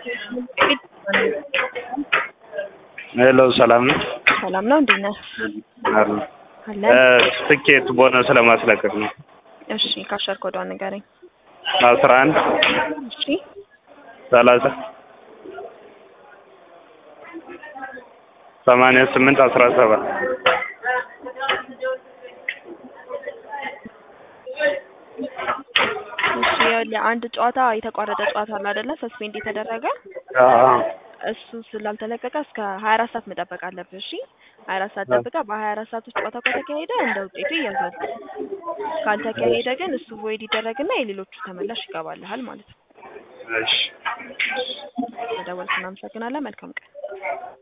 ሄሎ ሰላም ነው? ሰላም ነው። እንዴት ነህ? አሉ አለን። ትኬት ቦነስ ለማስለቀቅ ነው። እሺ ካሸር ኮዷን ንገረኝ። አስራ አንድ እሺ ሰላሳ ሰማንያ ስምንት አስራ ሰባት እሺ ይኸውልህ አንድ ጨዋታ የተቋረጠ ጨዋታ አለ አይደለ? ሰስፔንድ የተደረገ እሱ ስላልተለቀቀ እስከ ሀያ አራት ሰዓት መጠበቅ አለብህ። እሺ ሀያ አራት ሰዓት ጠብቀህ በሀያ አራት ሰዓት ውስጥ ጨዋታው ከተካሄደ እንደ ውጤቱ ይያዛል። ካልተካሄደ ግን እሱ ቮይድ ይደረግና የሌሎቹ ተመላሽ ይገባልሃል ማለት ነው። እሺ መደወልክ እናመሰግናለን። መልካም ቀን